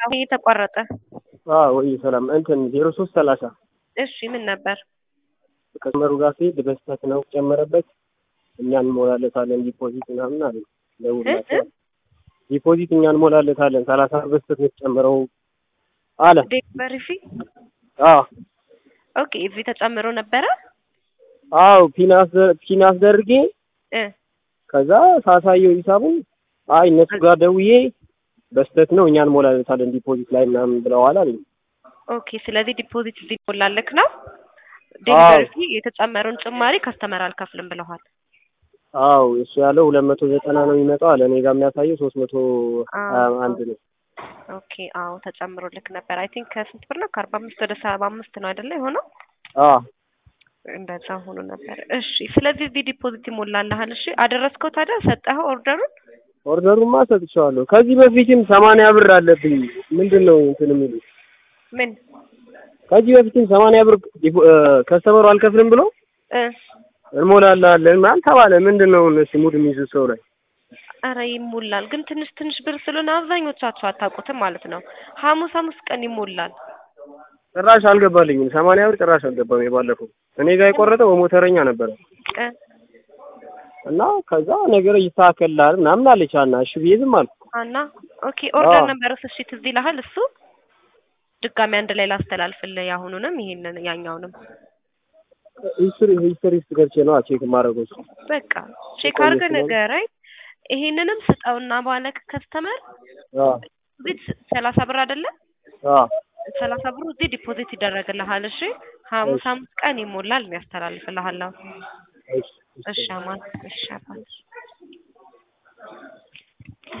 ይሄ ተቋረጠ። አዎ ወይ ሰላም እንትን ዜሮ ሶስት ሰላሳ እሺ ምን ነበር? ከመስመሩ ጋር ሲሄድ በስህተት ነው ጨመረበት። እኛ እንሞላለታለን ዲፖዚት ምናምን አለ ደውላቸው ዲፖዚት እኛ እንሞላለታለን ሰላሳ ብር በስህተት ነው የተጨመረው አለ። ዴሊቨሪ ፊ አዎ ኦኬ እዚህ ተጨምሮ ነበረ አዎ ፒናስ ፒናስ ደርጌ እ ከዛ ሳሳየው ሂሳቡን አይ እነሱ ጋር ደውዬ በስህተት ነው እኛ እንሞላለታለን ዲፖዚት ላይ ምናምን ብለዋል አለኝ። ኦኬ ስለዚህ ዲፖዚት እዚህ ሞላለክ ነው ዴሊቨሪ ፊ የተጨመረውን ጭማሪ ከስተመር አልከፍልም ብለዋል። አዎ እሱ ያለው ሁለት መቶ ዘጠና ነው የሚመጣው አለ። እኔ ጋር የሚያሳየው ሶስት መቶ ሀያ አንድ ነው። ኦኬ አዎ ተጨምሮልክ ነበር። አይ ቲንክ ከስንት ብር ነው? ከአርባ አምስት ወደ ሰባ አምስት ነው አይደለ የሆነው? አዎ እንደዛ ሆኖ ነበር። እሺ ስለዚህ እዚህ ዲፖዚት ይሞላልሃል። እሺ አደረስከው ታዲያ ሰጠኸው ኦርደሩን? ኦርደሩማ ሰጥቼዋለሁ። ከዚህ በፊትም ሰማንያ ብር አለብኝ። ምንድን ነው እንትን የሚሉት ምን ከዚህ በፊትም ሰማንያ ብር ከስተመሩ አልከፍልም ብሎ እ እንሞላላለን ምናምን ተባለ። ምንድን ነው እነሱ ሙድ የሚይዙት ሰው ላይ አረ ይሞላል፣ ግን ትንሽ ትንሽ ብር ስለሆነ አብዛኞቻችሁ አታውቁትም ማለት ነው። ሐሙስ ሐሙስ ቀን ይሞላል። ጭራሽ አልገባልኝም። ሰማንያ ብር ጭራሽ አልገባም። የባለፈው እኔ ጋር የቆረጠው በሞተረኛ ነበረ እ እና ከዛ ነገር ይስተካከልልሃል ምናምን አለች አና እሺ ብዬ ዝም አልኩ። አና ኦኬ ኦርደር አዎ። ነበረው እሺ ትዝ ይልሃል እሱ ድጋሚ አንድ ላይ ላስተላልፍልህ ያሁኑንም ይሄንን ያኛውንም ሂስትሪ ሂስትሪ ውስጥ ገብቼ ነው ቼክ የማደርገው እሱ በቃ ቼክ የቆየ አድርገህ ስለሆነ። ንገረኝ። ይሄንንም ስጠውና ባለክ ከስተመር አዎ ቤት ሰላሳ ብር አይደለ አዎ ሰላሳ ብሩ እዚህ ዲፖዚት ይደረግልሃል። እሺ ሐሙስ እሺ። ሐሙስ ቀን ይሞላል ያስተላልፍልሃለሁ። እሺ እሺ እሺ አማን እሺ አባት